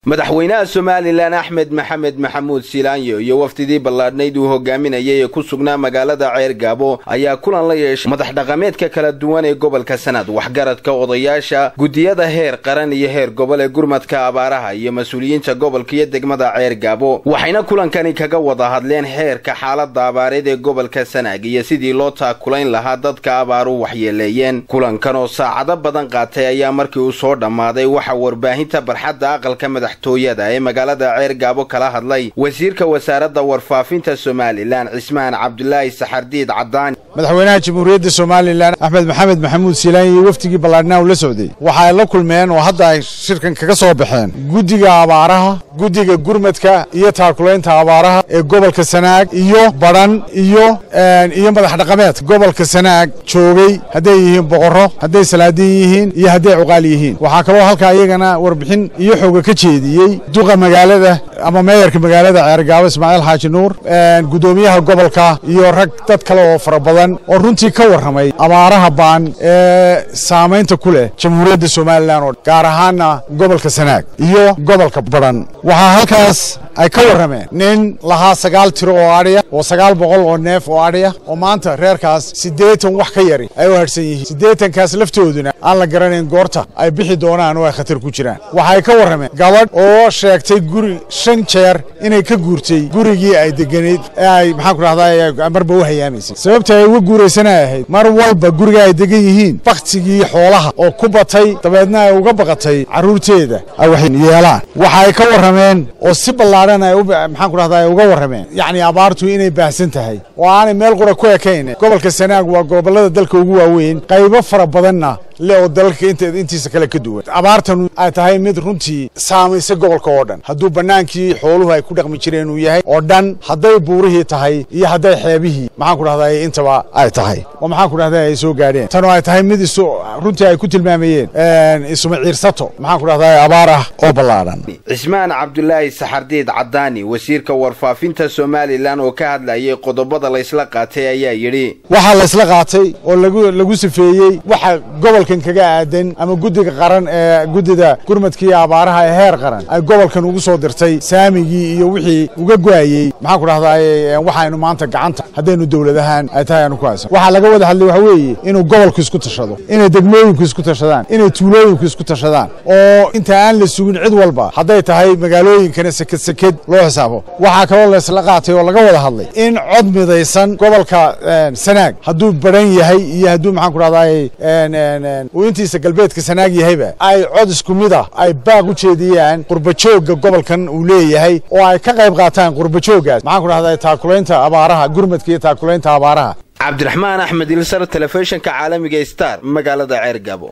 madaxweynaha somalilan axmed maxamed maxamuud silaanyo iyo wafdidii ballaadhnayd uu hogaaminayay ee ku sugnaa magaalada ceergaabo ayaa kulan la yeeshay madax dhaqameedka kala duwan ee gobolka sanad waxgaradka odayaasha guddiyada heer qaran iyo heer gobol ee gurmadka abaaraha iyo mas-uuliyiinta gobolka iyo degmada ceergaabo waxayna kulankani kaga wada hadleen heerka xaalada abaareed ee gobolka sanaag iyo sidii loo taakulayn lahaa dadka abaaru waxyeeleeyeen kulankan oo saacado badan qaatay ayaa markii uu soo dhammaaday waxaa warbaahinta barxadda aqalka madax tooyada ee magaalada ceergaabo kala hadlay wasiirka wasaaradda warfaafinta somalilan cismaan cabdulaahi saxardiid cadaani madaxweynaha jamhuuriyadda somalilan axmed maxamed maxamuud siilaan iyo wafdigii ballaadhnaa uu la socday waxa ay la kulmeen oo hadda ay shirkan kaga soo baxeen guddiga abaaraha guddiga gurmadka iyo taakulaynta abaaraha ee gobolka sanaag iyo badhan iyo iyo madax dhaqameed gobolka sanaag joogay hadday yihiin boqorro hadday salaadiin yihiin iyo hadday cuqaal yihiin waxaa kaloo halkaa iyagana warbixin iyo xooga ka jeediyey duqa magaalada ama meeyarka magaalada ceergaabo ismaaciil xaaji nuur guddoomiyaha gobolka iyo rag dad kale oo fara badan oo runtii ka warramay abaaraha baan ee saamaynta ku leh jamhuuriyadda somalilan oo gaar ahaana gobolka sanaag iyo gobolka badhan waxaa halkaas ay ka warrameen nin lahaa sagaal tiro oo adhiya oo sagaal boqol oo neef oo adhiya oo maanta reerkaas siddeetan wax ka yari ay u hadhsan yihiin siddeetankaas laftooduna aan la garanayn goorta ay bixi doonaan oo ay khatar ku jiraan waxay ka warrameen gabadh oo sheegtay guri shan jeer inay ka guurtay gurigii ay deganeyd ee ay maxaan ku rahdaa marba u hayaamaysay sababta ay uga guuraysana ahayd mar walba guriga ay degan yihiin baktigii xoolaha oo ku batay dabeedna ay uga baqatay carruurteeda ay wax yeelaan waxa ay ka warrameen oo si ballaadhan ay maxaan ku rahdaa ay uga warrameen yacni abaartu inay baahsan tahay oo aanay meel qura ku ekayn gobolka sanaag waa gobollada dalka ugu waaweyn qaybo fara badanna le oo dalalka intiisa kale ka duwan abaartan ay tahay mid runtii saamaysa gobolka oo dhan hadduu bannaankii xooluhu ay ku dhaqmi jireen uu yahay oo dhan hadday buurihii tahay iyo hadday xeebihii maxaan ku dhahdaa intaba ay tahay oo maxaan ku dhahdaa ay soo gaadheen tan oo ay tahay mid isu runtii ay ku tilmaamayeen isuma ciirsato maxaan ku dhahdaa abaar ah oo ballaadhan cismaan cabdulaahi saxardiid cadaani wasiirka warfaafinta somalilan oo ka hadlayay qodobada laysla qaatay ayaa yidhi waxaa laysla qaatay oo lagu lagu sifeeyey waxa gobolkan kaga aadan ama guddiga qaran ee guddida gurmadkii abaaraha ee heer qaran ay gobolkan ugu soo dirtay saamigii iyo wixii uga go'ayey maxaan ku dhahdaa waxaynu maanta gacanta haddaynu dowladahaan ay tahay aanu ku haysan waxaa laga wada hadlay waxa weeye inuu gobolku isku tashado inay degmooyinku isku tashadaan inay tuulooyinku isku tashadaan oo inta aan la sugin cid walba hadday tahay magaalooyinkana seked seked loo xisaabo waxaa kaloo laysla qaatay oo laga wada hadlay in cod midaysan gobolka sanaag hadduu badhan yahay iyo hadduu maxaan ku dhahdaa uu intiisa galbeedka sanaag yahayba ay cod isku mid ah ay baaq u jeediyaan qurbajoogga gobolkan uu leeyahay oo ay ka qayb qaataan qurbajooggaas maxaan ku dhahdaa taakulaynta abaaraha gurmadka iyo taakulaynta abaaraha cabdiraxmaan axmed ilsar telefishinka caalamiga star magaalada ceergabo